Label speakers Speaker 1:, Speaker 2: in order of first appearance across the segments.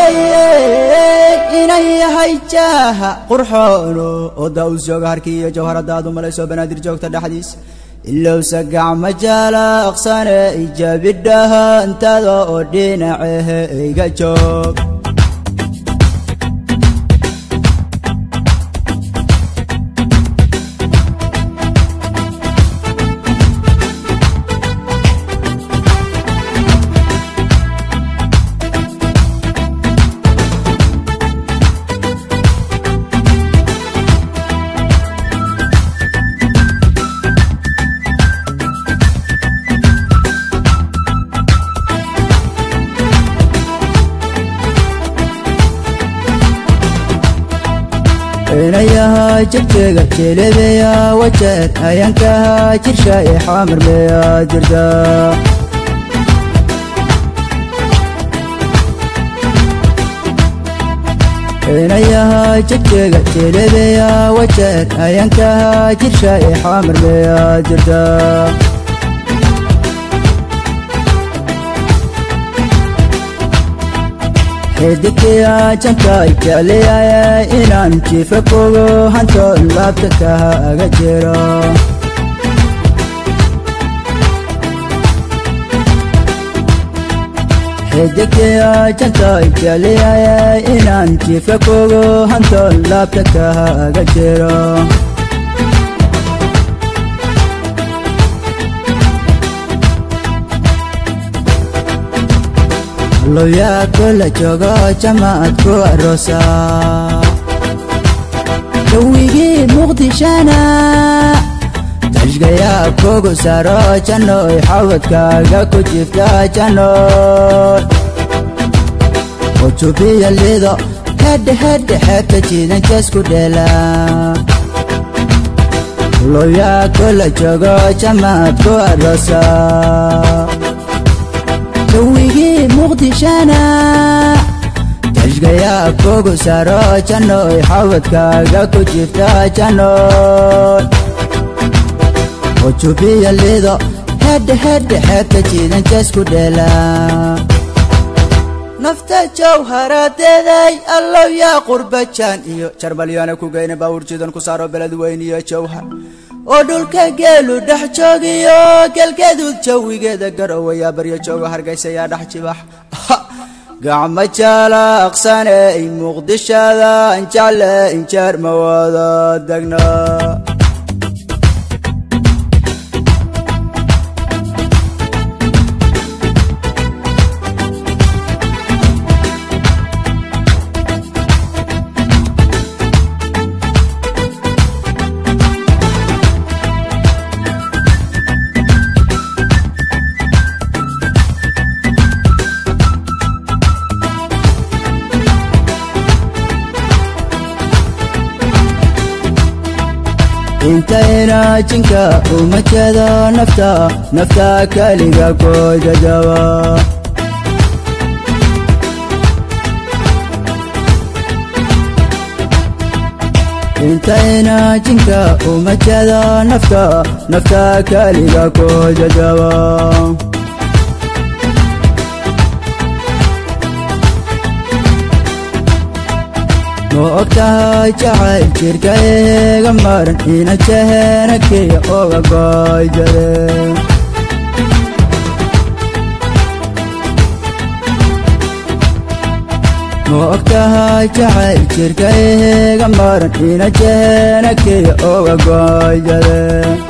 Speaker 1: waaye inay yahay jaaha qurxoono oda u jooga harkii iyo jawharadaadu malayso banaadir joogta dhexdiis ilowsa gacma jaalaqsane ijabidhaha intada oo dhinacehe iga joog inayaha jegjeega jelebeya wajeed ayankaha jirsha ee xaamarmeya jirta inayaha jegjeega jelebeya wajeed ayankaha jirsha ee xaamarmeya jirta xidigtiya janka jecliyaya inaan jiifa kogo hantoon laabta kaha aga jiro xidigtiya janka jecliyaya inaan jiifa kogo hantoon laabta kaha aga jiro loyaa kola joogo jamaad ku aroosa jawigii muqdishana tashgayaa kugu saro jannoy xawadkaaga ku jifta jannoy ujubiya lido hedhe hedhe xeebta jiidan jeesku dheela loyaa kola joogo jamaad ku aroosa jawigii muqdishana tashgayaa kugu saro jannoy xawadkaaga ku jifta jannoy ujubiya lido hedhe hedhe xeebta jiidan jeesku dheela nafta jawharadeeday allow yaa qurbajaan iyo jarmalyaana ku geyna baawur jiidan ku saaro beled weyn iyo jawhar oo dhulka geelu dhex joogiyo gelgeduud jawigeeda garowayaa baryo joogo hargaysayaa dhex jibax gacmo jaalaqsane i muqdishada injacle injeer ma wada degna intayna jinka uma jeedo nafta nafta keliga ku jajaba intayna jinka uma jeedo nafta nafta keliga ku jajaba ma og tahay jacayl jirka eega maran ina jehenakaya oga goy jare ma og tahay jacayl jirka eega maran ina jehenakaya oga goy jare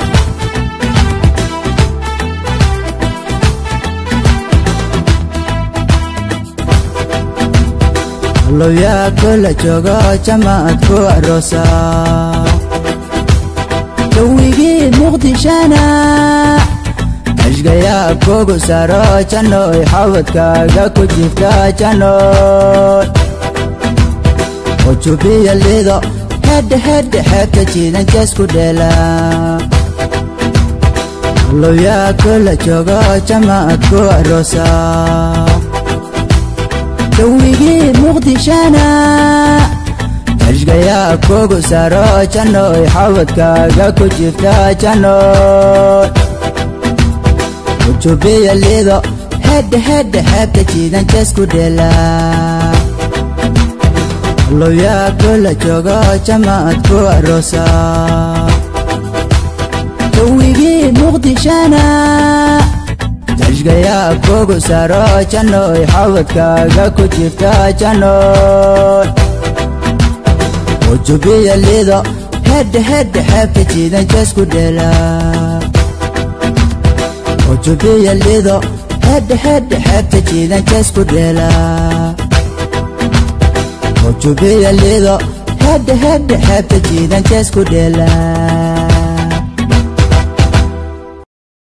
Speaker 1: loyaa kola joogo jamaad ku aroosa jawigii muqdishana tashgayaa kugu saro jannoy xawadkaaga ku jifta jannoy ujubiya lido hedhe hedhe xeebta jiidan jeesku dheela loyaa kola joogo jamaad ku aroosa jawigii muqdishana tashgayaa kugu saro jannoy xawadkaaga ku jifta jannoy ujubiya lido hedhe hedhe xeebta jiidan jeesku dheela allowyaa kula joogo jamaad ku aroosa jawigii muqdishana jashgayaa kugu saro jannoy xawadkaaga ku jirta jannoy ujubiya lido hedhe hedhe xeebta jiidan jeesku dhela ujubiya lido hedhe hedhe xeebta jiidan jeesku dhela ujubiya lido hedhe hedhe xeebta jiidan jeesku dhela